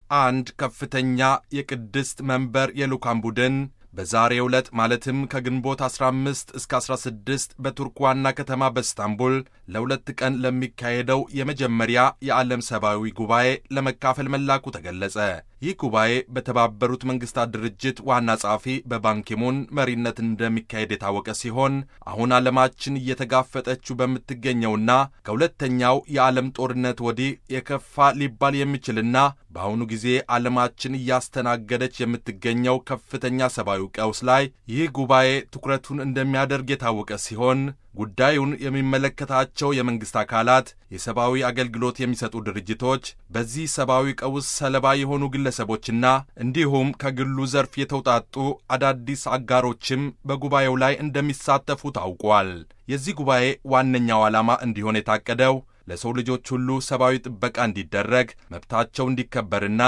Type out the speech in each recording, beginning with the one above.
አንድ ከፍተኛ የቅድስት መንበር የልዑካን ቡድን በዛሬው ዕለት ማለትም ከግንቦት 15 እስከ 16 በቱርክ ዋና ከተማ በስታንቡል ለሁለት ቀን ለሚካሄደው የመጀመሪያ የዓለም ሰብአዊ ጉባኤ ለመካፈል መላኩ ተገለጸ። ይህ ጉባኤ በተባበሩት መንግስታት ድርጅት ዋና ጸሐፊ በባንኪሙን መሪነት እንደሚካሄድ የታወቀ ሲሆን አሁን ዓለማችን እየተጋፈጠችው በምትገኘውና ከሁለተኛው የዓለም ጦርነት ወዲህ የከፋ ሊባል የሚችልና በአሁኑ ጊዜ ዓለማችን እያስተናገደች የምትገኘው ከፍተኛ ሰብአዊ ቀውስ ላይ ይህ ጉባኤ ትኩረቱን እንደሚያደርግ የታወቀ ሲሆን ጉዳዩን የሚመለከታቸው የመንግሥት አካላት፣ የሰብአዊ አገልግሎት የሚሰጡ ድርጅቶች፣ በዚህ ሰብአዊ ቀውስ ሰለባ የሆኑ ግለሰቦችና እንዲሁም ከግሉ ዘርፍ የተውጣጡ አዳዲስ አጋሮችም በጉባኤው ላይ እንደሚሳተፉ ታውቋል። የዚህ ጉባኤ ዋነኛው ዓላማ እንዲሆን የታቀደው ለሰው ልጆች ሁሉ ሰብአዊ ጥበቃ እንዲደረግ መብታቸው እንዲከበርና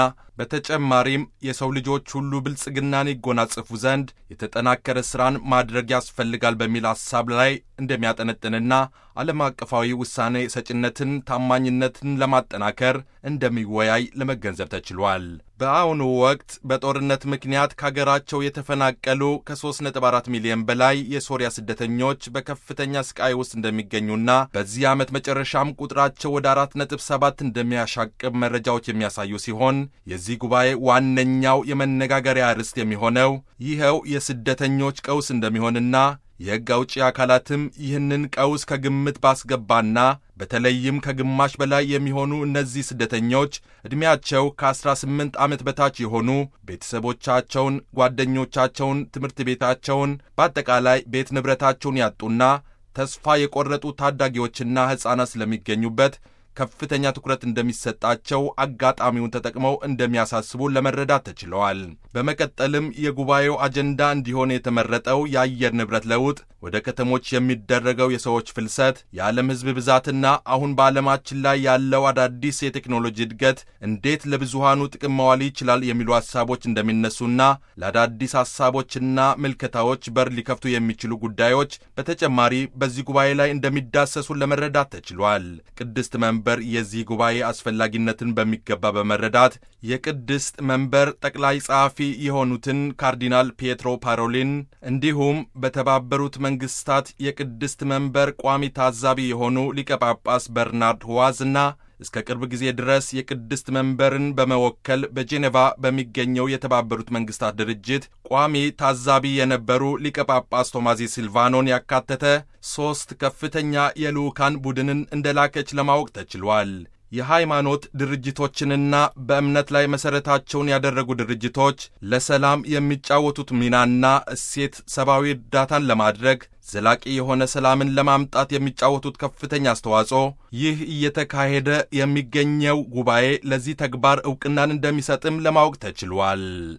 በተጨማሪም የሰው ልጆች ሁሉ ብልጽግናን ይጎናጽፉ ዘንድ የተጠናከረ ሥራን ማድረግ ያስፈልጋል በሚል ሐሳብ ላይ እንደሚያጠነጥንና ዓለም አቀፋዊ ውሳኔ ሰጭነትን ታማኝነትን ለማጠናከር እንደሚወያይ ለመገንዘብ ተችሏል። በአሁኑ ወቅት በጦርነት ምክንያት ከአገራቸው የተፈናቀሉ ከ3.4 ሚሊዮን በላይ የሶሪያ ስደተኞች በከፍተኛ ስቃይ ውስጥ እንደሚገኙና በዚህ ዓመት መጨረሻም ቁጥራቸው ወደ 4.7 እንደሚያሻቅብ መረጃዎች የሚያሳዩ ሲሆን የዚህ ጉባኤ ዋነኛው የመነጋገሪያ ርዕስ የሚሆነው ይኸው የስደተኞች ቀውስ እንደሚሆንና የሕግ አውጪ አካላትም ይህንን ቀውስ ከግምት ባስገባና በተለይም ከግማሽ በላይ የሚሆኑ እነዚህ ስደተኞች ዕድሜያቸው ከ18 ዓመት በታች የሆኑ ቤተሰቦቻቸውን፣ ጓደኞቻቸውን፣ ትምህርት ቤታቸውን፣ በአጠቃላይ ቤት ንብረታቸውን ያጡና ተስፋ የቆረጡ ታዳጊዎችና ሕፃናት ስለሚገኙበት ከፍተኛ ትኩረት እንደሚሰጣቸው አጋጣሚውን ተጠቅመው እንደሚያሳስቡ ለመረዳት ተችለዋል። በመቀጠልም የጉባኤው አጀንዳ እንዲሆን የተመረጠው የአየር ንብረት ለውጥ፣ ወደ ከተሞች የሚደረገው የሰዎች ፍልሰት፣ የዓለም ሕዝብ ብዛትና አሁን በዓለማችን ላይ ያለው አዳዲስ የቴክኖሎጂ እድገት እንዴት ለብዙሃኑ ጥቅም መዋል ይችላል የሚሉ ሐሳቦች እንደሚነሱና ለአዳዲስ ሐሳቦችና ምልከታዎች በር ሊከፍቱ የሚችሉ ጉዳዮች በተጨማሪ በዚህ ጉባኤ ላይ እንደሚዳሰሱ ለመረዳት ተችሏል። ቅድስት መንበር የዚህ ጉባኤ አስፈላጊነትን በሚገባ በመረዳት የቅድስት መንበር ጠቅላይ ጸሐፊ የሆኑትን ካርዲናል ፒየትሮ ፓሮሊን እንዲሁም በተባበሩት መንግስታት የቅድስት መንበር ቋሚ ታዛቢ የሆኑ ሊቀ ጳጳስ በርናርድ ዋዝና እስከ ቅርብ ጊዜ ድረስ የቅድስት መንበርን በመወከል በጄኔቫ በሚገኘው የተባበሩት መንግስታት ድርጅት ቋሚ ታዛቢ የነበሩ ሊቀ ጳጳስ ቶማዚ ሲልቫኖን ያካተተ ሦስት ከፍተኛ የልዑካን ቡድንን እንደላከች ለማወቅ ተችሏል። የሃይማኖት ድርጅቶችንና በእምነት ላይ መሠረታቸውን ያደረጉ ድርጅቶች ለሰላም የሚጫወቱት ሚናና እሴት ሰብአዊ እርዳታን ለማድረግ ዘላቂ የሆነ ሰላምን ለማምጣት የሚጫወቱት ከፍተኛ አስተዋጽኦ ይህ እየተካሄደ የሚገኘው ጉባኤ ለዚህ ተግባር ዕውቅናን እንደሚሰጥም ለማወቅ ተችሏል።